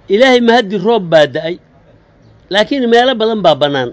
ilaahay mahaddi roob baa da'ay laakiin meelo badan baa bannaan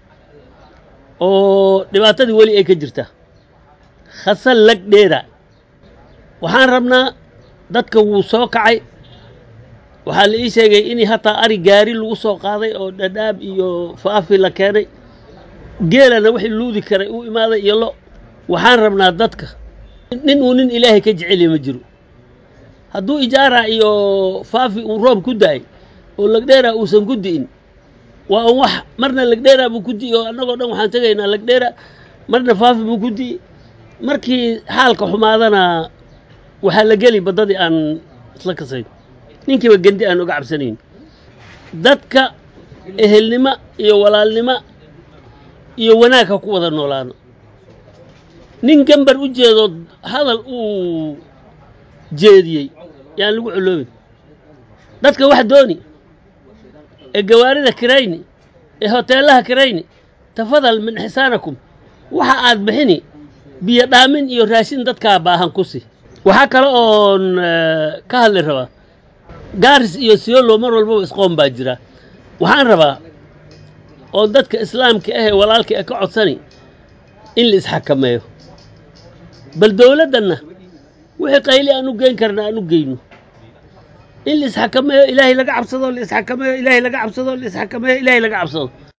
oo dhibaatadii weli ay ka jirta khasal lag dheera waxaan rabnaa dadka wuu soo kacay waxaa la ii sheegay in hataa ari gaari lagu soo qaaday oo dhadhaab iyo faafi la keenay geelana wixii luudi karay uu imaaday iyo lo waxaan rabnaa dadka nin uu nin ilaahay ka jeceliya ma jiro hadduu ijaara iyo faafi uu roob ku da'ay oo lagdheera uusan ku di'in waa un wax marna lagdheera buu ku di'i oo annagoo dhan waxaan tegaynaa lagdheera marna faafi buu ku di'i markii xaalka xumaadana waxaa la geli baddadii aan isla kasayn ninkiiba gendi aan oga cabsanayn dadka ehelnimo iyo walaalnimo iyo wanaag ha ku wada noolaano nin gambar u jeedo hadal uu jeediyey yaan lagu coloobin dadka wax dooni ee gawaarida kirayni ee hoteellaha kirayni tafadal min xisaanakum waxa aad bixini biyo dhaamin iyo raashin dadkaa baahan ku si waxaa kale oon ka hadli rabaa gaaris iyo siyolo mar walbaba isqoon baa jira waxaan rabaa oo dadka islaamka ahee walaalka ee ka codsani in la isxakameeyo bal dowladdanna wixii qayli aan u geyn karna aan u geyno in la isxakameeyo ilaahay laga cabsado la isxakameeyo ilaahay laga cabsado la isxakameeyo ilaahay laga cabsado